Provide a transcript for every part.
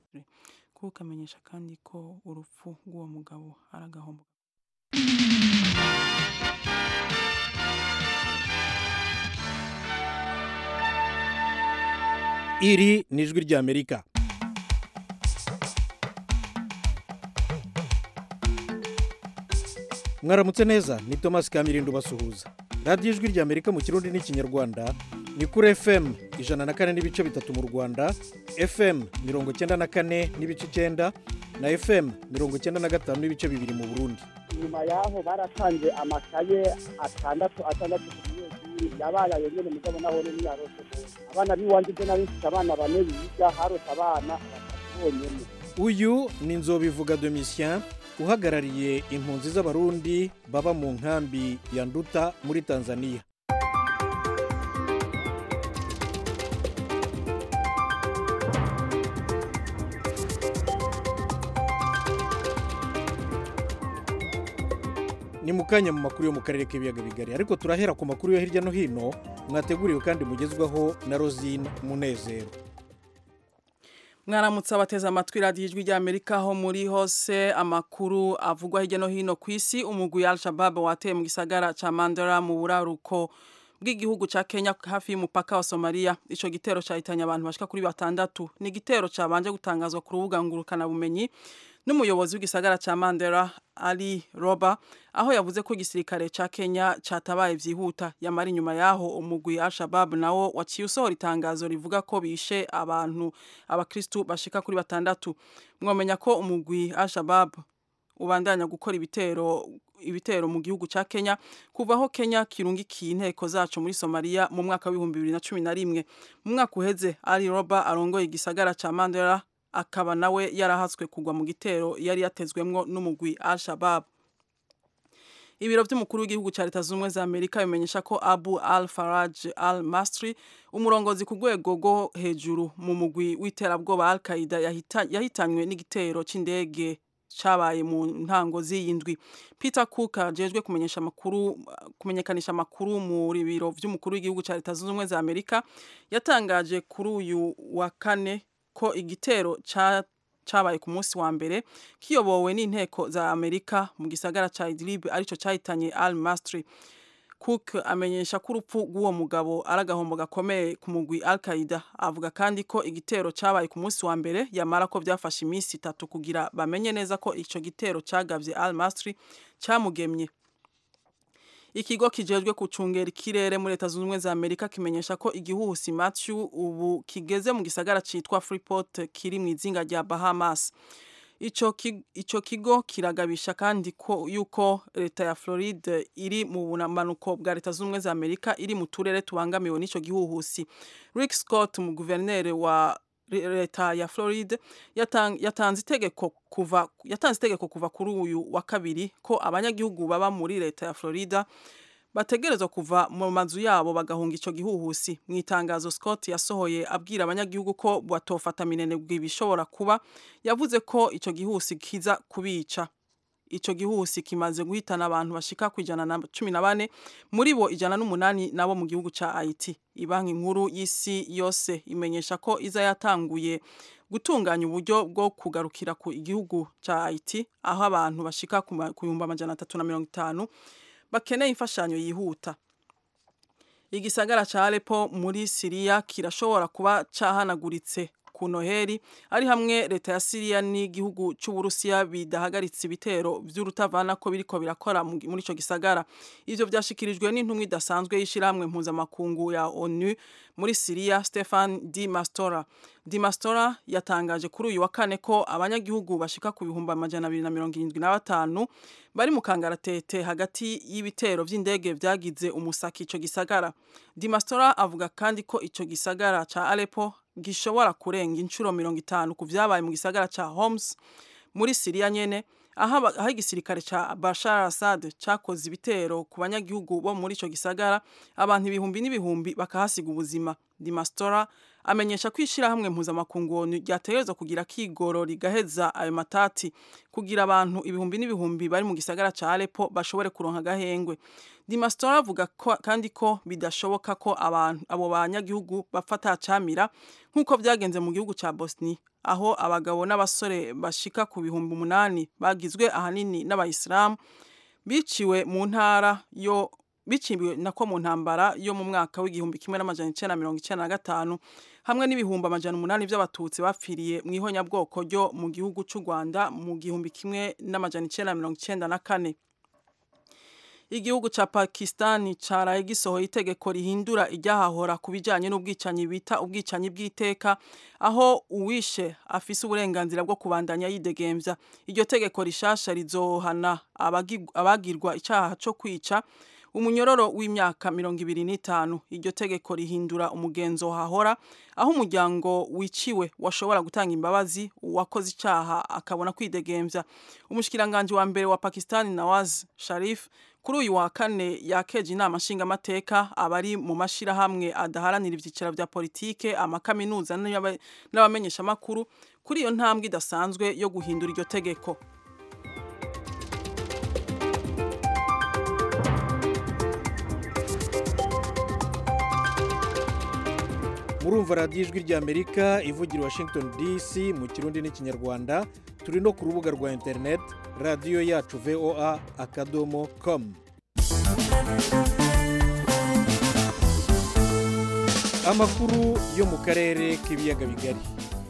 kuko amenyesha kandi ko urupfu rw'uwo mugabo ari agahombo iri ni ijwi ry'amerika mwaramutse neza ni thomas kamirindo basuhuza radiyo ijwi ry'amerika mu kirundi n'ikinyarwanda ni kuri fm ijana na kane n'ibice bitatu mu rwanda fm mirongo icyenda na kane n'ibice icyenda na fm mirongo icyenda na gatanu n'ibice bibiri mu burundi nyuma yaho baratanze amakaye atandatu atandatu ku munyeshuri yabaye ayo nyene mugabo naho ni yarose abana biwanje byo nari mfite abana bane biga harose abana batatu bonyene uyu ni nzobivuga domitien uhagarariye impunzi z'abarundi baba mu nkambi ya nduta muri tanzania ni mu kanya mu makuru yo mu karere k'ibiyaga bigari ariko turahera ku makuru yo hirya no hino mwateguriwe kandi mugezwaho na rosine munezero mwaramutse abateze amatwi radiyo ijwi ry'amerika aho muri hose amakuru avugwa hirya no hino ku isi umugwi al-shabab wateye mu gisagara ca mandara mu buraruko bw'igihugu ca kenya hafi y'umupaka wa somaliya ico gitero cahitanye abantu bashika kuri batandatu ni igitero cabanje gutangazwa ku rubuga ngurukanabumenyi n'umuyobozi w'igisagara ca mandera ali roba aho yavuze ko igisirikare ca kenya catabaye vyihuta yamara inyuma yaho umugwi al-shabab nawo waciye usohora itangazo rivuga ko bishe abantu abakristu bashika kuri batandatu mwomenya ko umugwi al-shabab ubandanya gukora ibitero ibitero mu gihugu ca Kenya kuva aho Kenya kirungikiye inteko zacu muri Somalia mu mwaka w'ibihumbi bibiri na cumi na rimwe mu mwaka uheze Ali Roba arongoye igisagara ca Mandera akaba nawe yarahatswe kugwa mu gitero yari yatezwemwo n'umugwi Al-Shabaab ibiro by'umukuru w'igihugu cya leta zunze ubumwe za amerika bimenyesha ko abu al faraj al mastri umurongozi ku rwego rwo hejuru mu mugwi w'iterabwoba al qaida yahitanywe n'igitero cy'indege cyabaye mu ntango z'iyi ndwi peter cook ajejwe kumenyesha amakuru kumenyekanisha amakuru mu biro by'umukuru w'igihugu cya leta zunze ubumwe za amerika yatangaje kuri uyu wa kane ko igitero cabaye ku munsi wa mbere kiyobowe n'inteko za amerika mu gisagara ca idlib arico cahitanye al mastri cook amenyesha ko urupfu rw'uwo mugabo ari agahombo gakomeye ku mugwi al qaida avuga kandi ko igitero cabaye ku munsi wa mbere yamara ko byafashe iminsi itatu kugira bamenye neza ko ico gitero cagavye al mastri camugemye ikigo kijejwe gucungera ikirere muri leta zunze ubumwe za amerika kimenyesha ko igihuhusi matthew ubu kigeze mu gisagara citwa freeport kiri mu izinga rya bahamas ico ico kigo kiragabisha kandi ko yuko leta ya Floride iri mu bumanuko bwa leta zunze ubumwe za amerika iri mu turere tubangamiwe n'ico gihuhusi rick scott mu guverineri wa leta ya Floride yatanze itegeko kuva yatanze itegeko kuva kuri uyu wa kabiri ko abanyagihugu baba muri leta ya Florida bategerezwa kuva mu mazu yabo bagahunga ico gihuhusi mu itangazo Scott yasohoye abwira abanyagihugu ko batofata minenegwe bishobora kuba yavuze ko ico gihuhusi kiza kubica ico gihuhusi kimaze guhitana abantu bashika ku ijana na cumi na bane muri bo ijana n'umunani nabo mu gihugu ca Haiti ibanki nkuru y'isi yose imenyesha ko iza yatanguye gutunganya uburyo bwo kugarukira ku igihugu ca Haiti aho abantu bashika ku bihumbi amajana atatu na mirongo itanu bakeneye imfashanyo yihuta igisagara ca Aleppo muri Siriya kirashobora kuba cahanaguritse ku noheri ari hamwe leta ya Siriya n'igihugu c'Uburusiya bidahagaritse ibitero vy'urutavana ko biriko birakora muri ico gisagara ivyo vyashikirijwe n'intumwa idasanzwe y'ishirahamwe mpuzamakungu ya ONU muri Siriya Stefan Di Mastora Di Mastora yatangaje kuri uyu wa kane ko abanyagihugu bashika ku bihumbi amajana abiri na mirongo irindwi na batanu bari mu kangaratete hagati y'ibitero vy'indege vyagize umusaki ico gisagara Di Mastora avuga kandi ko ico gisagara ca Aleppo gishobora kurenga inshuro mirongo itanu ku vyabaye mu gisagara ca Homs muri Siriya nyene aho aho igisirikare ca Bashar Assad cakoze ibitero ku banyagihugu bo muri ico gisagara abantu ibihumbi n'ibihumbi bakahasiga ubuzima Di Mastora amenyesha ko ishirahamwe mpuzamakungu ONU ryategerezwa kugira kigoro rigaheza ayo matati kugira abantu ibihumbi n'ibihumbi bari mu gisagara ca Aleppo bashobore kuronka agahengwe Di Mastora avuga kandi ko bidashoboka ko abantu abo banyagihugu bafata camira nk'uko vyagenze mu gihugu ca Bosnia aho abagabo n'abasore bashika ku bihumbi umunani bagizwe ahanini n'abayisilamu biciwe mu ntara yo biciwe nako mu ntambara yo mu mwaka w'igihumbi kimwe n'amajana icenda mirongo icenda na gatanu hamwe n'ibihumbi amajana umunani vy'abatutsi bapfiriye mu ihonyabwoko ryo mu gihugu c'u Rwanda mu gihumbi kimwe n'amajana icenda mirongo icenda na kane igihugu ca Pakistan caraye gisohoye itegeko rihindura iryahahora ku bijanye n'ubwicanyi bita ubwicanyi bw'iteka aho uwishe afise uburenganzira bwo kubandanya yidegemvya iryo tegeko rishasha rizohana abagirwa icaha co kwica umunyororo w'imyaka mirongo ibiri n'itanu iryo tegeko rihindura umugenzo hahora aho umuryango wiciwe washobora gutanga imbabazi uwakoze icaha akabona kwidegemvya umushikiranganji wa mbere wa Pakistan Nawaz Sharif kuri uyu wa kane yakeje inama nshingamateka abari mu mashirahamwe adaharanira ivyiciro vya politike amakaminuza n'abamenyeshamakuru kuri iyo ntambwe idasanzwe yo guhindura iryo tegeko murumva radiyo ijwi ry'amerika ivugira washington dc mu kirundi n'ikinyarwanda turi no ku rubuga rwa interineti radiyo yacu voa akadomo komu amakuru yo mu karere k'ibiyaga bigari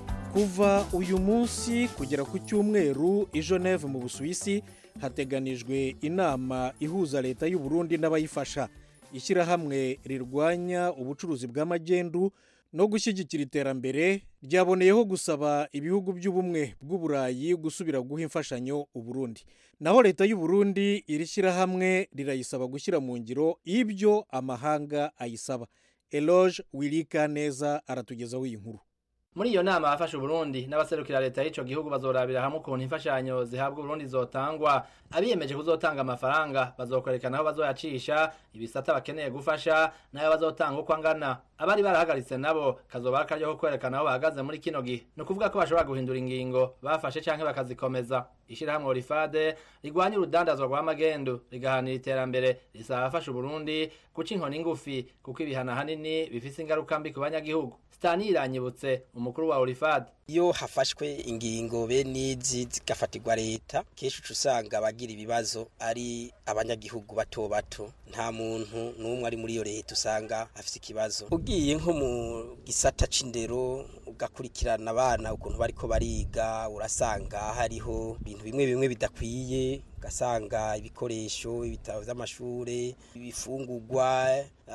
kuva uyu munsi kugera ku cyumweru i Geneve mu busuwisi hateganijwe inama ihuza leta y'u Burundi n'abayifasha ishyirahamwe rirwanya ubucuruzi bw'amagendu no gushyigikira iterambere ryaboneyeho gusaba ibihugu by'ubumwe bw'uburayi gusubira guha imfashanyo uburundi naho leta y'u Burundi iri shyirahamwe rirayisaba gushyira mu ngiro ibyo amahanga ayisaba eloge wirika neza aratugezaho iyi nkuru muri iyo nama abafasha uburundi n'abaserukira leta y'ico gihugu bazorabira hamwe ukuntu imfashanyo zihabwa uburundi zotangwa abiyemeje kuzotanga amafaranga bazokwerekana aho bazoyacisha ibisata bakeneye gufasha n'ayo bazotanga uko angana abari barahagaritse nabo kazoba akaryo ko kwerekana aho bahagaze muri kino gihe ni ukuvuga ko bashobora guhindura ingingo bafashe canke bakazikomeza ishirahamwe orifade rigwanya urudandazwa rw'amagendu rigahanira iterambere risaba abafasha uburundi guca inkoni ngufi kuko ibihano ahanini bifise ingaruka mbi ku banyagihugu Stani iranyibutse umukuru wa Orifad iyo hafashwe ingingo bene izi zigafatirwa leta kenshi uca usanga abagira ibibazo ari abanyagihugu bato bato nta muntu n'umwe ari muri iyo leta usanga afite ikibazo ugiye nko mu gisata c'indero ugakurikirana abana ukuntu bariko bariga urasanga hariho ibintu bimwe bimwe bidakwiye ugasanga ibikoresho ibitabo vy'amashure ibifungurwa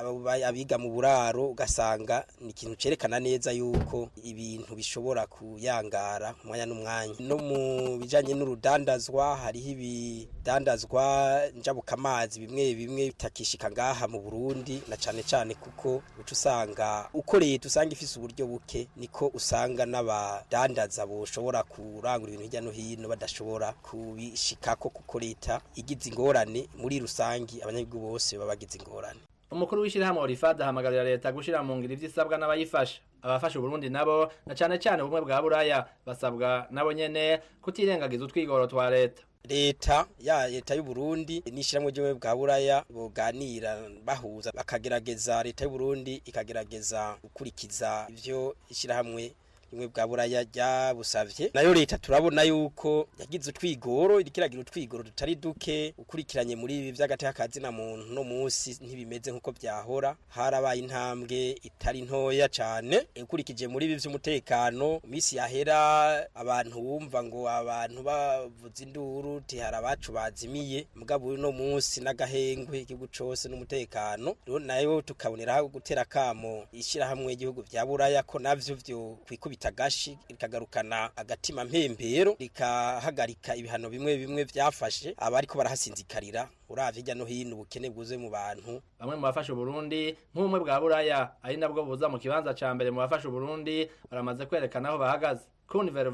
abiga mu buraro ugasanga ni ikintu cerekana neza yuko ibintu bishobora kuyangara umwanya n'umwanya no mu bijanye n'urudandazwa hariho ibidandazwa njabukamazi bimwe bimwe bitakishika ngaha mu Burundi na cane cane kuko uca usanga uko leta usanga ifise uburyo buke niko usanga n'abadandaza boshobora kurangura ibintu hirya no hino badashobora kubishikako kuko leta igize ingorane muri rusangi abanyagihugu bose baba bagize ingorane umukuru w'ishirahamwe Orifad ahamagarira leta gushira mu ngiro ivyisabwa n'abayifasha abafasha Burundi nabo na cane cane ubumwe bwa Buraya basabwa nabo nyene kutirengagiza utwigoro twa leta leta ya leta y'u Burundi n'ishiramwe ryo bwa Buraya boganira bahuza bakagerageza leta y'u Burundi ikagerageza gukurikiza ivyo ishirahamwe rimwe bwa buraya ryabusavye nayo leta turabona yuko yagize utwigoro irikiragira utwigoro tutari duke ukurikiranye muri ibi vy'agateka kazi na muntu no musi ntibimeze nkuko vyahora harabaye intambwe itari ntoya cane ukurikije muri ibi vy'umutekano misi yahera abantu bumva ngo abantu bavuza induru ti hari abacu bazimiye mugabo uno musi n'agahengwe igihugu cose n'umutekano rero nayo tukaboneraho gutera kamo ishirahamwe igihugu vya buraya ko navyo vyo kwikubita gashi rikagarukana agatima mpembero rikahagarika ibihano bimwe bimwe vyafashe abariko barahasinzikarira uravye hirya no hino ubukene bwuzuye mu bantu bamwe mu bafasha Burundi nk'ubumwe bwa Buraya ari nabwo buza mu kibanza ca mbere mu bafasha Burundi baramaze kwerekana aho bahagaze Kun Vervac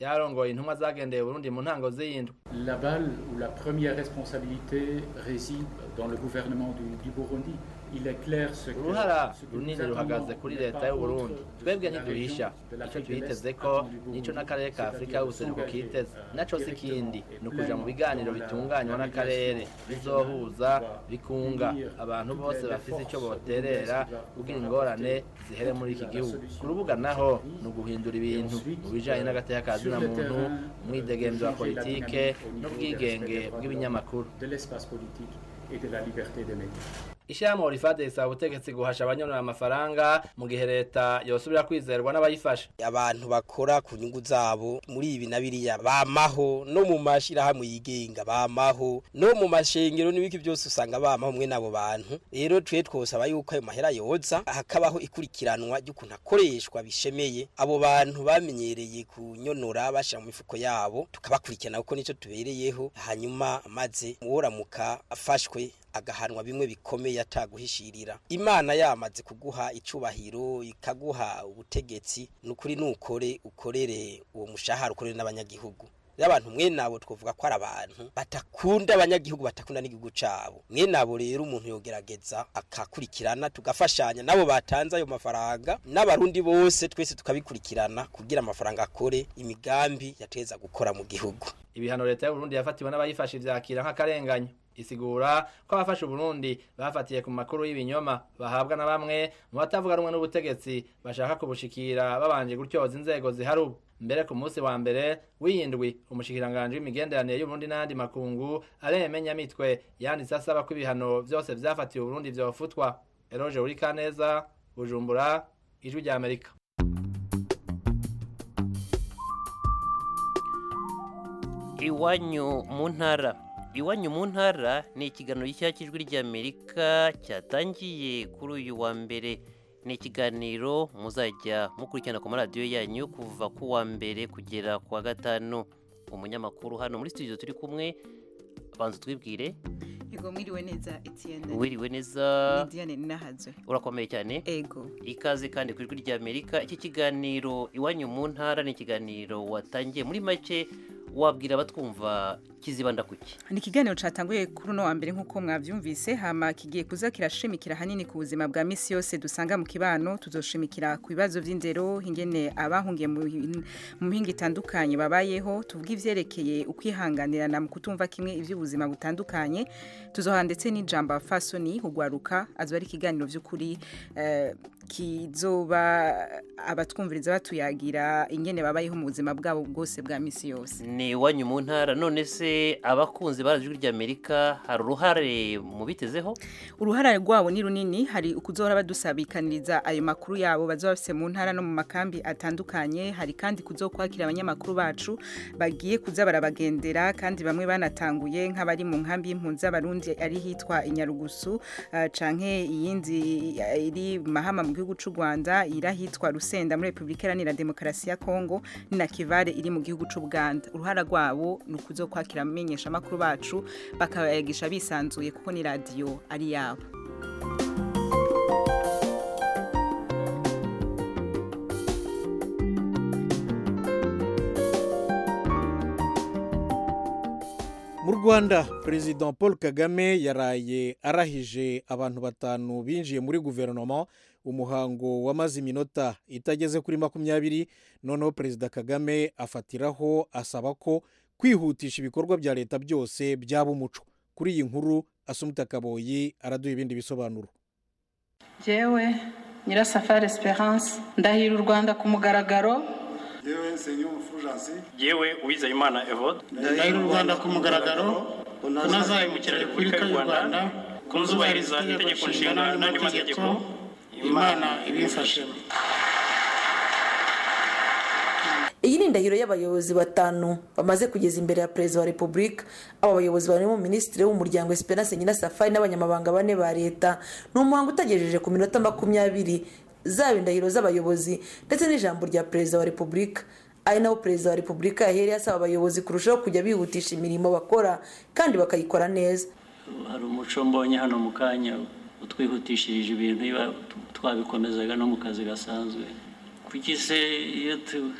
yarongoye intumwa zagendeye Burundi mu ntango z'iyindwi La balle ou la première responsabilité réside dans le gouvernement du, du Burundi. Il est clair ce que, uruhara ce que nous runini attendons ruhagaze kuri n'est leta pas y'u Burundi autre twebwe de la ntiduhisha région de icyo l'Afrique de twiteze l'Est ko attend du nico Burundi, n'akarere ka afurika c'est-à-dire y'ubuseruko s'engager, kiteze euh, naco si directement ikindi et ni ukuja mu pleinement biganiro dans la- bitunganywa la n'akarere médiation bizohuza régionale bikunga unir abantu toutes bose les bafise ico forces boterera burundaises qui kugira doivent ingorane apporter zihere muri iki la gihugu solution ku rubuga naho ni uguhindura ibintu mu bijanye n'agateka ka zina muntu umwidegemvyo wa politike n'ubwigenge bw'ibinyamakuru de l'espace politique et de la liberté des médias. ishyirahamwe orifade risaba ubutegetsi guhasha abanyonora amafaranga mu gihe leta yosubira kwizerwa n'abayifasha abantu bakora ku nyungu zabo muri ibi na biriya bamaho no mu mashirahamwe yigenga bamaho no mu mashengero n'ibiki byose usanga bamaho mwe n'abo bantu rero twe twosaba yuko ayo mahera yoza hakabaho ikurikiranwa ry'ukuntu akoreshwa bishemeye abo bantu bamenyereye kunyonora bashira mu mifuko yabo tukabakurikirana kuko nico tubereyeho hanyuma maze uworamuka afashwe agahanwa bimwe bikomeye ataguhishirira imana yamaze kuguha icubahiro ikaguha ubutegetsi nukuri nukore ukorere uwo mushahara ukorere n'abanyagihugu rero abantu mwene abo twavuga ko ari abantu batakunda abanyagihugu batakunda n'igihugu cabo mwene abo rero umuntu yogerageza akakurikirana tugafashanya nabo batanze ayo mafaranga n'abarundi bose twese tukabikurikirana kugira amafaranga akore imigambi yateza gukora mu gihugu ibihano leta y'uburundi yafatiwe n'abayifashe ivyakira nk'akarenganyo isigura ko abafashe uburundi bafatiye ku makuru y'ibinyoma bahabwa na bamwe mu batavuga rumwe n'ubutegetsi bashaka kubushikira babanje gutyoza inzego zihari ubu mbere ku munsi wa mbere w'iyindwi umushikiranganji w'imigenderanire y'uburundi n'ayandi makungu aremenya mitwe yanditse asaba ko ibihano vyose vyafatiwe uburundi vyofutwa eroje uri kaneza bujumbura ijwi rya amerika iwanyu mu ntara iwanyu mu ntara ni ikiganiro gishya cy'ijwi ry'amerika cyatangiye kuri uyu wa mbere ni ikiganiro muzajya mukurikirana ku maradiyo yanyu kuva ku wa mbere kugera ku wa gatanu umunyamakuru hano muri studio turi kumwe banza twibwire Ego mwiriwe neza Etienne. wiriwe neza Ni Diane Ninahazwe. urakomeye cyane Ego. ikaze kandi ku ijwi ry'amerika iki kiganiro iwanyu mu ntara ni ikiganiro watangiye muri make wabwira abatwumva kizibanda kuki Ni ikiganiro catanguye kuri uno wa mbere nk'uko mwavyumvise hama kigiye kuza kirashimikira hanini ku buzima bwa misi yose dusanga mu kibano tuzoshimikira ku bibazo vy'indero ingene abahungiye mu hin- mu mihinga itandukanye babayeho tuvuga ivyerekeye ukwihanganirana mu kutumva kimwe ivy'ubuzima butandukanye tuzoha ndetse n'ijambo fasoni hugwaruka azoba ari ikiganiro vy'ukuri eh, kizoba abatwumviriza batuyagira ingene babayeho mu buzima bwabo bwose bwa misi yose ni iwanyu mu ntara none se abakunzi ba ijwi ry'amerika hari uruhare mu bitezeho uruhara rwabo ni runini hari ukuzohora badusabikaniriza ayo makuru yabo bazoba bafise mu ntara no mu makambi atandukanye hari kandi kuzokwakira abanyamakuru bacu bagiye kuza barabagendera kandi bamwe banatanguye nk'abari mu nkambi y'impunzi z'abarundi ari hitwa inyarugusu uh, canke iyindi uh, iri mahama mu gihugu c'u Rwanda iri ahitwa Rusenda muri Republika Iharanira Demokarasi ya Kongo ni na Kivare iri mu gihugu c'u Buganda uruhara rwabo ni ukuzokwakira amenyesha makuru bacu bakabayagisha bisanzuye kuko ni radio ari yabo mu rwanda perezida paul kagame yaraye arahije abantu batanu binjiye muri guverinoma umuhango wamaze iminota itageze kuri makumyabiri noneho perezida kagame afatiraho asaba ko kwihutisha ibikorwa bya leta byose byaba umuco kuri iyi nkuru asumita kaboyi araduha ibindi bisobanuro Jewe Nyirasafari Esperance ndahira u Rwanda ku mugaragaro yewe Nsengiyumva Fulgence yewe uwizeyimana evode ndahira u rwanda ku mugaragaro kunazahemukira repubulika y'u rwanda kunzubahiriza itegeko nshinga n'andi mategeko imana ibimfashemo iyi ni indahiro y'abayobozi batanu bamaze kugeza imbere ya perezida wa repubulika aba bayobozi barimo minisitiri w'umuryango esperance nyirasafari n'abanyamabanga bane ba leta ni umuhango utagejeje ku minota makumyabiri zaba indahiro z'abayobozi ndetse n'ijambo rya perezida wa repubulika ari naho perezida wa repubulika yahereye asaba abayobozi kurushaho kujya bihutisha imirimo bakora kandi bakayikora neza hari umuco mbonye hano mu kanya utwihutishirije ibintu iba twabikomezaga no mu kazi gasanzwe kuki se iyo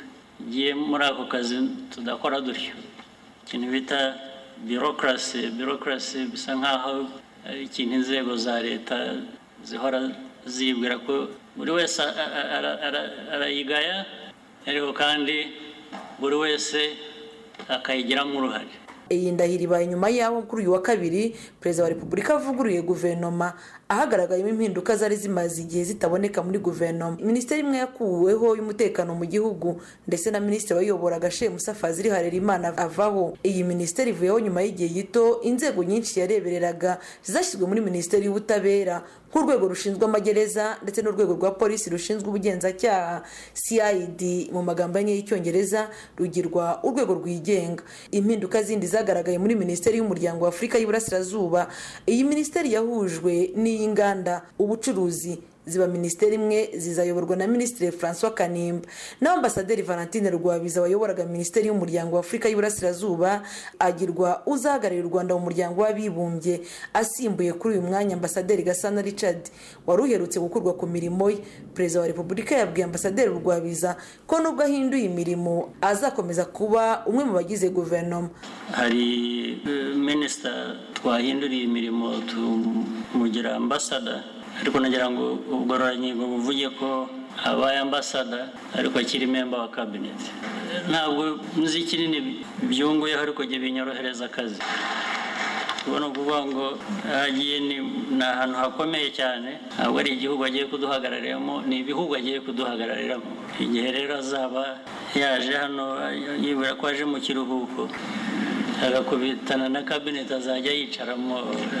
tugiye muri ako kazi tudakora dutyo ikintu bita birokrasi birokrasi bisa nk'aho ari ikintu inzego za leta zihora zibwira ko buri wese arayigaya ariko kandi buri wese akayigiramo uruhare iyi ndahiro ibaye nyuma y'aho kuri uyu wa kabiri perezida wa repubulika avuguruye guverinoma ahagaragayemo impinduka zari zimaze igihe zitaboneka muri guverinoma minisiteri imwe yakuweho y'umutekano mu gihugu ndetse na minisitiri wayoboraga shemusa fazili harerimana avaho iyi minisiteri ivuyeho nyuma y'igihe gito inzego nyinshi yarebereraga zashyizwe muri minisiteri y'ubutabera nk'urwego rushinzwe amagereza ndetse n'urwego rwa polisi rushinzwe ubugenzacyaha cid mu magambo enye y'icyongereza rugirwa urwego rwigenga impinduka zindi zagaragaye muri minisiteri y'umuryango wa afurika y'iburasirazuba iyi minisiteri yahujwe n'iy'inganda ubucuruzi ziba minisiteri imwe zizayoborwa na minisitiri francois kanimba naho ambasaderi valentine rwabiza wayoboraga minisiteri y'umuryango wa afurika y'iburasirazuba agirwa uzahagararira u rwanda mu muryango w'abibumbye asimbuye kuri uyu mwanya ambasaderi gasana richard wari uherutse gukurwa ku mirimo ye perezida wa repubulika yabwiye ambasaderi rwabiza ko nubwo ahinduye imirimo azakomeza kuba umwe mu bagize guverinoma hari minisita twahinduriye imirimo tumugira ambasada ariko nagira ngo ubugororangingo buvuge ko abaye ambasada ariko akiri memba wa kabineti ntabwo nzi kinini byunguyeho ariko jya binyorohereza akazi ubona ukuvuga ngo ahagiye ni ahantu hakomeye cyane ntabwo ari igihugu agiye kuduhagarariramo ni ibihugu agiye kuduhagarariramo igihe rero azaba yaje hano yibura ko aje mu kiruhuko agakubitana na kabineti azajya yicaramo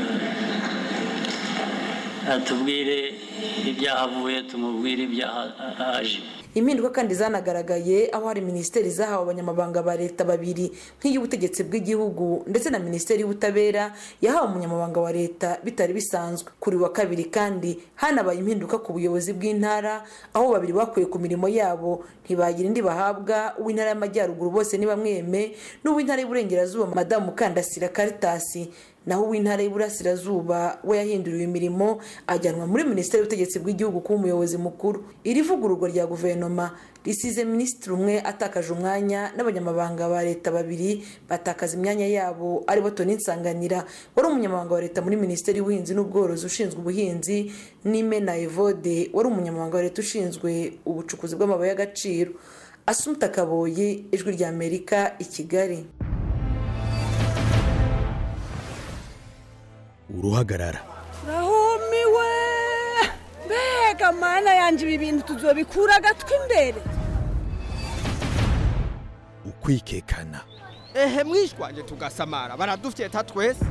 atubwire ibyahavuye tumubwire ibyahaje impinduka kandi zanagaragaye aho hari minisiteri zahawe abanyamabanga ba leta babiri nk'iy'ubutegetsi bw'igihugu ndetse na minisiteri y'ubutabera yahawe umunyamabanga wa leta bitari bisanzwe kuri wa kabiri kandi hanabaye impinduka ku buyobozi bw'intara aho babiri bakuye ku mirimo yabo ntibagira indi bahabwa uw'intara y'amajyaruguru bose ni bamweme n'uw'intara y'uburengerazuba madamu mukandasira karitasi naho uw'intara y'Iburasirazuba we yahinduriwe imirimo ajyanwa muri minisiteri y'ubutegetsi bw'igihugu kuba umuyobozi mukuru iri vugururwa rya guverinoma risize minisitiri umwe atakaje umwanya n'abanyamabanga ba leta babiri batakaza imyanya yabo aribo Tony Nsanganira wari umunyamabanga wa leta muri minisiteri y'ubuhinzi n'ubworozi ushinzwe ubuhinzi n'Imena Evode wari umunyamabanga wa leta ushinzwe ubucukuzi bw'amabuye y'agaciro Asumta Kaboyi ijwi rya Amerika i Kigali uruhagarara rahumiwe mbega mana yanjye ibi bintu tuzobikura agatwi imbere ukwikekana ehe mwishwanje tugasamara baradufyeta twese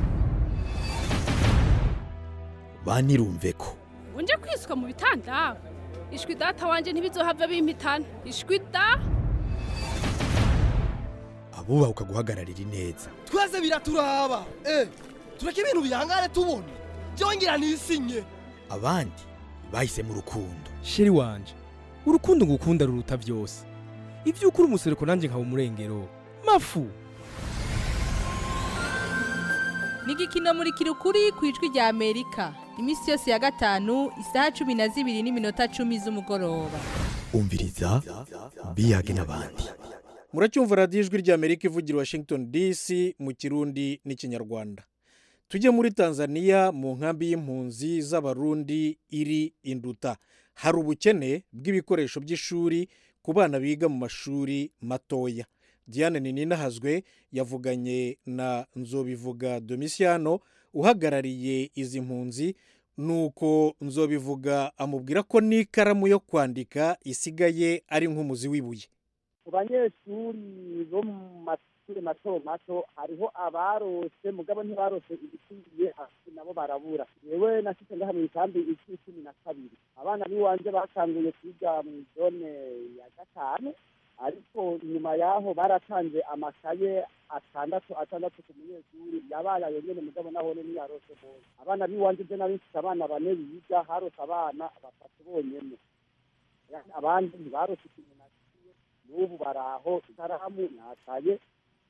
banirumve ko unje kwiswa mu bitanda ishwi data wanjye ntibizohava bimpitana ishwi da abubaha ukaguhagararira ineza twese biraturaba eh tureke ibintu bihangane tubona byongera nisinye abandi bahisemo urukundo sheri wanje urukundo ngukunda ruruta byose ibyo ukuri umusereko nanjye nkaba umurengero mafu ni igikino muri kirukuri ku ijwi rya amerika iminsi yose ya gatanu isaha cumi na zibiri n'iminota cumi z'umugoroba umviriza biyage n'abandi muracyumva radiyo ijwi rya amerika ivugira washington dc mu kirundi n'ikinyarwanda tujye muri tanzania mu nkambi y'impunzi z'abarundi iri induta hari ubukene bw'ibikoresho by'ishuri ku bana biga mu mashuri matoya diane ninahazwe yavuganye na nzobivuga domisiyano uhagarariye izi mpunzi nuko nzobivuga amubwira ko n'ikaramu yo kwandika isigaye ari nk'umuzi w'ibuye ku banyeshuri bo mu mashuri mato mato hariho abarose mugabo ntibarose ibikwiye hasi nabo barabura yewe nashyize ngaha mu ikambi isi cumi na kabiri abana b'iwanje batanguye kwiga mu zone ya gatanu ariko nyuma yaho baratanze amakaye atandatu atandatu ku munyeshuri yabaye ayo nyene mugabo nahone ntiyarose bose abana b'iwanje je nari mfise abana bane biga harose abana batatu bonyene abandi ntibarose ikintu n'ubu baraho ikaramu nataye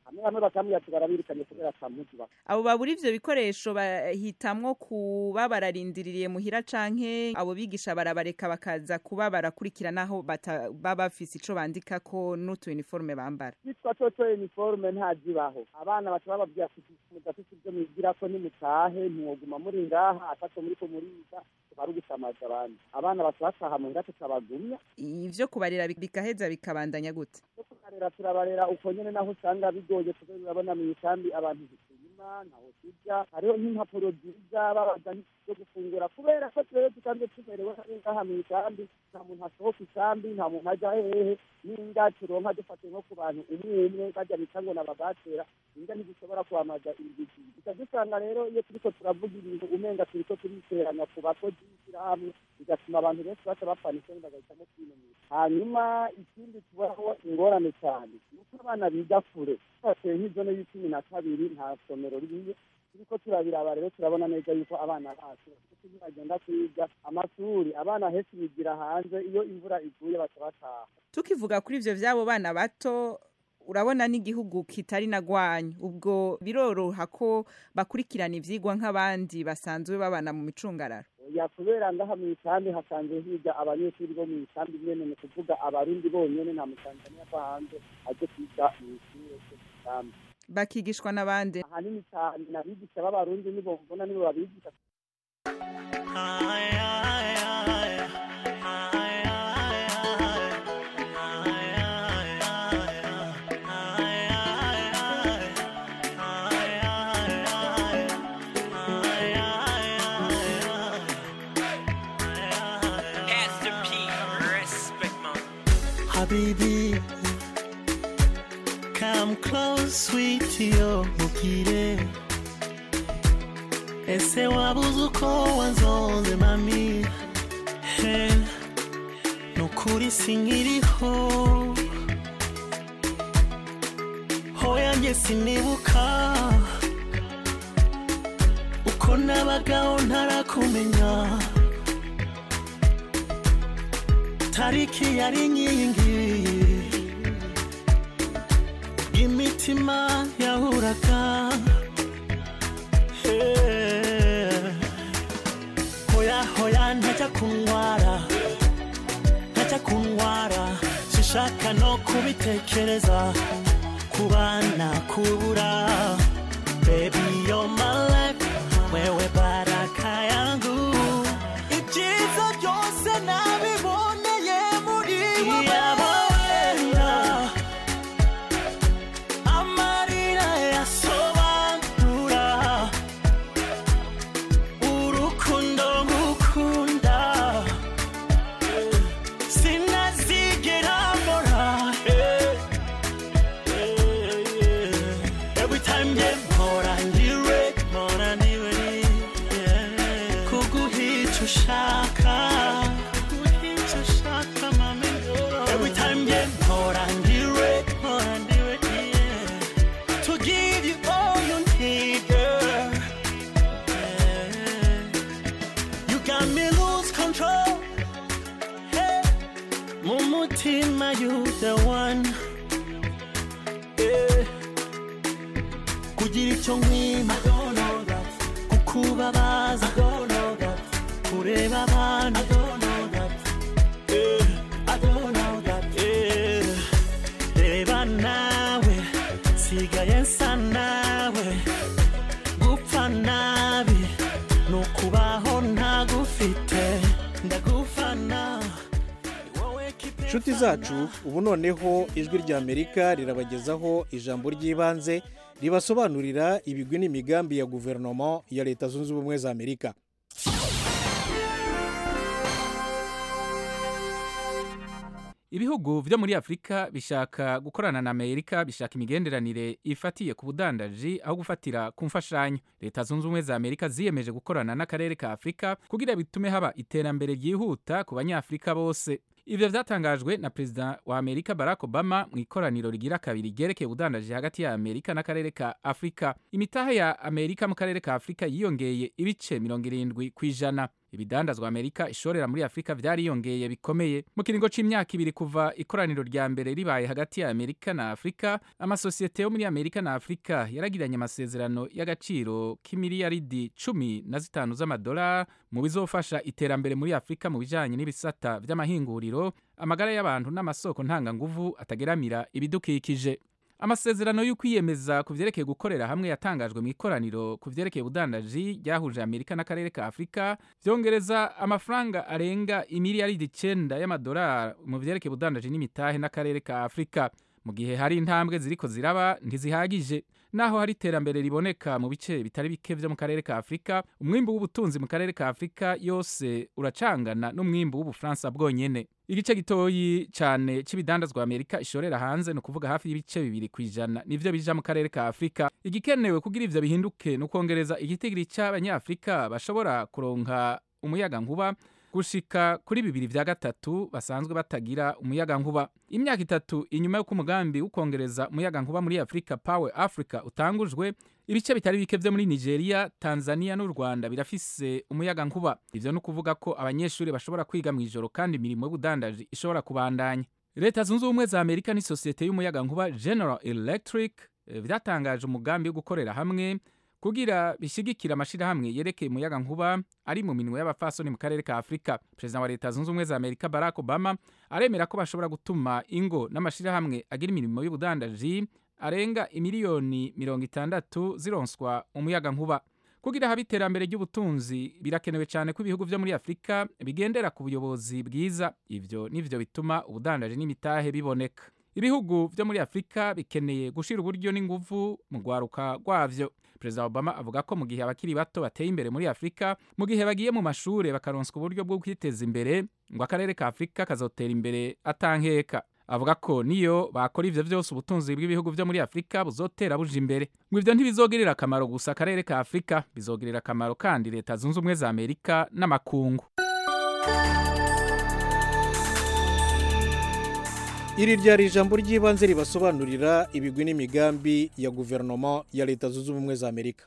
hamwe hamwe bakambwira ati barabirukanye kubera atamuzi bafite abo babura ivyo bikoresho bahitamwo kuba bararindiriye muhira canke abo bigisha barabareka bakaza kuba barakurikiranaho baba bafise ico bandikako n'utu uniforme bambara bitwa toto uniforme ntazibaho abana baca bababwira ati mudafite ibyo mwigirako nimutahe ntiwoguma muri ngaha ataco muriko muriga bari gusamaza abandi abana baca bataha muhira tukabagumya ivyo kubarera bigaheza bikabandanya gute tukarera turabarera uko nyene naho usanga bigoye kubera urabona mw'ikambi abantu ntituyima ntaho tujya hariho nk'impapuro nziza babaza zo gufungura kubera ko twebwe dusanzwe tumerewe ngaha mw'ikambi nta muntu asohoka ikambi nta muntu aja hehe n'inga turonka dufate nko ku bantu umwe umwe bajya bita ngo nababatera inga ntizishobora kwamaza ibigigi duca dusanga rero iyo turiko turavuga ibintu umenga turiko turiteranya ku bakozi b'ishyirahamwe bigatuma abantu benshi baca bapfana isoni bagahitamo kwinumira hanyuma ikindi tubaho ingorane cyane nuko abana biga kure twateye nk'izone y'icumi na kabiri nta somero ririyo turiko turabiraba rero turabona neza yuko abana bacu bagenda kwiga amashuri abana henshi bigira hanze iyo imvura iguye baca bataha tukivuga kuri ivyo vy'abo bana bato urabona n'igihugu kitari nagwanyu ubwo biroroha ko bakurikirana ivyigwa nk'abandi basanzwe babana mu micungararo ya kubera ngaha mu ikambi hasanzwe higa abanyeshuri bo mu ikambi nyene ni kuvuga abarundi bonyene nta mutanzaniya ko hanze aje kwiga mw'ishure ryo mu ikambi bakigishwa n'abandi ahanini cyane n'abigisha b'abarundi nibo mbona nibo babigisha Habibi, come close, sweetie, oh, mukire. Ese wabuze uko wanzonze mami he nukuri sinkiriho hoya njye sinibuka uko nabagaho ntarakumenya tariki yari inkingi imitima yahuraga hoya hoya ntajya kunyara ntajya kunyara sinshaka no kubitekereza kubana kubura baby you're my life wewe baraka yangu ibyiza byose nabiboneye muri wowe amarira yasobanura urukundo ngukunda sinazigera mbora every time nge mpora ndiwe mpora ndiwe kuguhica ushaka kuguhica ushaka mami every time nge mpora ndiwe mpora ndiwe to give you all you need girl You got me lose control. Hey, Mumutima, you the one. Yeah. Kugira icyo nkwima kukubabaza kureba abantu Yeah, I don't know that. Yeah. reba nawe nsigaye nsa nawe gupfa nabi ni ukubaho ntagufite ndagufana inshuti zacu ubu noneho ijwi ry'amerika rirabagezaho ijambo ry'ibanze ribasobanurira ibigwi n'imigambi ya guverinoma ya leta zunze ubumwe za amerika ibihugu byo muri afurika bishaka gukorana na amerika bishaka imigenderanire ifatiye ku budandaji aho gufatira ku mfashanyo leta zunze ubumwe za amerika ziyemeje gukorana n'akarere ka afurika kugira bitume haba iterambere ryihuta ku banyafurika bose ibyo byatangajwe na perezida wa amerika barack obama mu ikoraniro rigira kabiri ryerekeye ubudandaji hagati ya amerika n'akarere ka afurika imitahe ya amerika mu karere ka afurika yiyongeye ibice mirongo irindwi ku ijana ibidandazwa amerika ishorera muri afurika vyariyongeye bikomeye mu kiringo c'imyaka ibiri kuva ikoraniro rya mbere ribaye hagati ya amerika na afurika amasosiyete yo muri amerika na afurika yaragiranye amasezerano y'agaciro k'imiliyaridi cumi na zitanu z'amadolari mu bizofasha iterambere muri afurika mu bijanye n'ibisata vy'amahinguriro amagara y'abantu n'amasoko ntanganguvu atageramira ibidukikije amasezerano y'ukwiyemeza ku vyerekeye gukorera hamwe yatangajwe mu ikoraniro ku vyerekeye ubudandaji ryahuje amerika n'akarere ka afurika vyongereza amafaranga arenga imiliyaridi icenda y'amadolari mu vyerekeye ubudandaji n'imitahe n'akarere ka afurika mu gihe hari intambwe ziriko ziraba ntizihagije naho hari iterambere riboneka mu bice bitari bike vyo mu karere ka afurika umwimbu w'ubutunzi mu karere ka afurika yose uracangana n'umwimbu w'ubufaransa bwonyene igice gitoyi cane c'ibidandazwa amerika ishorera hanze ni ukuvuga hafi y'ibice bibiri ku ijana nivyo bija mu karere ka afurika igikenewe kugira ivyo bihinduke ni ukwongereza igitigiri c'abanyafurika bashobora kuronka umuyaga nkuba gushika kuri bibiri vya gatatu basanzwe batagira umuyaga nkuba imyaka itatu inyuma y'uko umugambi w'ukongereza umuyaga nkuba muri afurika power africa utangujwe ibice bitari bike vyo muri nigeria tanzania n'u rwanda birafise umuyaga nkuba ivyo ni ukuvuga ko abanyeshuri bashobora kwiga mu ijoro kandi imirimo y'ubudandaji ishobora kubandanya leta zunze ubumwe za amerika n'isosiyete y'umuyaga nkuba general electric eh, vyatangaje umugambi wo gukorera hamwe kugira bishigikira amashirahamwe yerekeye umuyaga nkuba ari mu minwe y'abafasoni mu karere ka afurika perezida wa leta zunze ubumwe za amerika barack obama aremera ko bashobora gutuma ingo n'amashirahamwe agira imirimo y'ubudandaji arenga imiliyoni mirongo itandatu zironswa umuyaga nkuba kugira habe iterambere ry'ubutunzi birakenewe cyane ko ibihugu vyo muri afurika bigendera ku buyobozi bwiza ivyo nivyo bituma ubudandaji n'imitahe biboneka ibihugu vyo muri afurika bikeneye gushira uburyo n'inguvu mu rwaruka rwavyo perezida obama avuga ko mu gihe abakiri bato bateye imbere muri afurika mu gihe bagiye mu mashure bakaronswa uburyo bwo kwiteza imbere ngo akarere ka afurika kazotera imbere atankeka avuga ko niyo bakora ivyo vyose ubutunzi bw'ibihugu vyo muri afurika buzotera buja imbere ngo ivyo ntibizogirira akamaro gusa akarere ka afurika bizogirira akamaro kandi leta zunze ubumwe za amerika n'amakungu iri ryari ijambo ry'ibanze ribasobanurira ibigwi n'imigambi ya guverinoma ya leta zunze ubumwe za amerika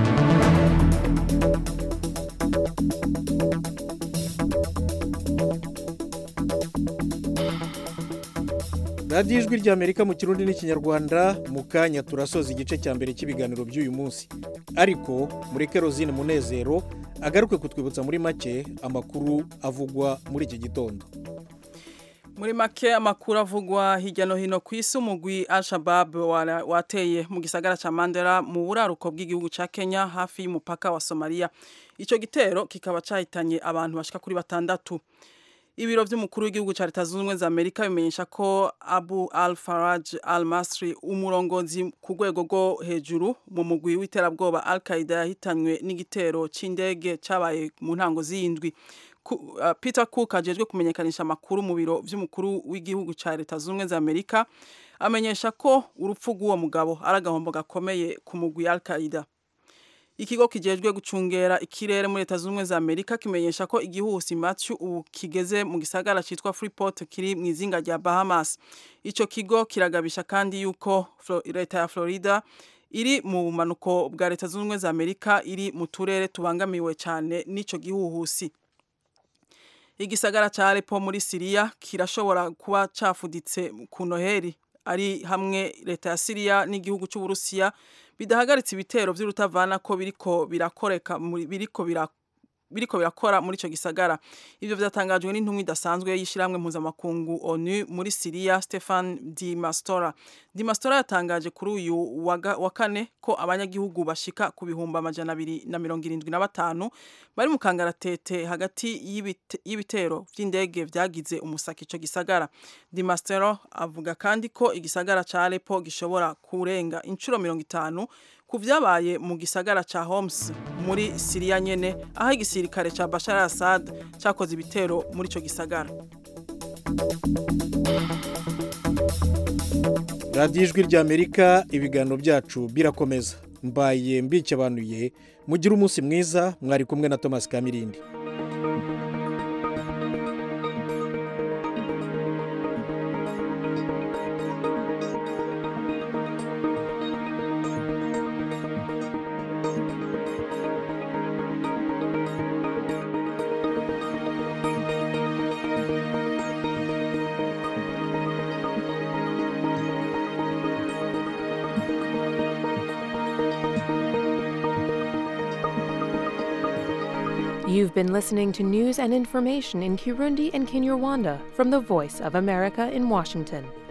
radiyo ijwi ry'amerika mu kirundi n'ikinyarwanda mu kanya turasoza igice cya mbere cy'ibiganiro by'uyu munsi ariko mureke rozine munezero agaruke kutwibutsa muri make amakuru avugwa muri iki gitondo muri make amakuru avugwa hirya no hino ku isi umugwi al-shabab wateye mu gisagara cya mandela mu buraruko bw'igihugu cya kenya hafi y'umupaka wa somaliya icyo gitero kikaba cyahitanye abantu bashika kuri batandatu ibiro by'umukuru w'igihugu cya leta zunze ubumwe za amerika bimenyesha ko abu al faraj al masri umurongozi ku rwego rwo hejuru mu mugwi w'iterabwoba al qaida yahitanywe n'igitero cy'indege cyabaye mu ntango z'iyindwi peter cook ajejwe kumenyekanisha amakuru mu biro by'umukuru w'igihugu cya leta zunze ubumwe za amerika amenyesha ko urupfu rw'uwo mugabo ari agahombo gakomeye ku mugwi al qaida ikigo kijejwe gucungera ikirere muri leta zunze ubumwe za amerika kimenyesha ko igihuhusi matthew ubu kigeze mu gisagara cyitwa freeport kiri mu izinga rya bahamas icyo kigo kiragabisha kandi yuko leta ya florida iri mu bumanuko bwa leta zunze ubumwe za amerika iri mu turere tubangamiwe cyane n'icyo gihuhusi igisagara cya Aleppo muri Siriya kirashobora kuba cafuditse ku Noheri ari hamwe leta ya Siriya n'igihugu cy'Uburusiya bidahagaritse ibitero vy'urutavana ko biriko birakoreka biriko birakora biriko birakora muri ico gisagara ivyo vyatangajwe n'intumwa idasanzwe y'ishiramwe mpuzamakungu ONU muri Syria Stefan Di Mastora Di Mastora yatangaje kuri uyu wa kane ko abanyagihugu bashika ku bihumbi amajana abiri na mirongo irindwi na batanu bari mu kangaratete hagati y'ibitero vy'indege vyagize umusaka ico gisagara Di Mastora avuga kandi ko igisagara ca Aleppo gishobora kurenga incuro mirongo itanu ku vyabaye mu gisagara ca Homs muri Syria nyene aho igisirikare ca Bashar al-Assad cakoze ibitero muri ico gisagara radiyo ijwi ry'amerika ibiganiro byacu birakomeza mbaye mbikebanuye mugire umunsi mwiza mwari kumwe na thomas kamirindi You've been listening to news and information in Kirundi and Kinyarwanda from the Voice of America in Washington.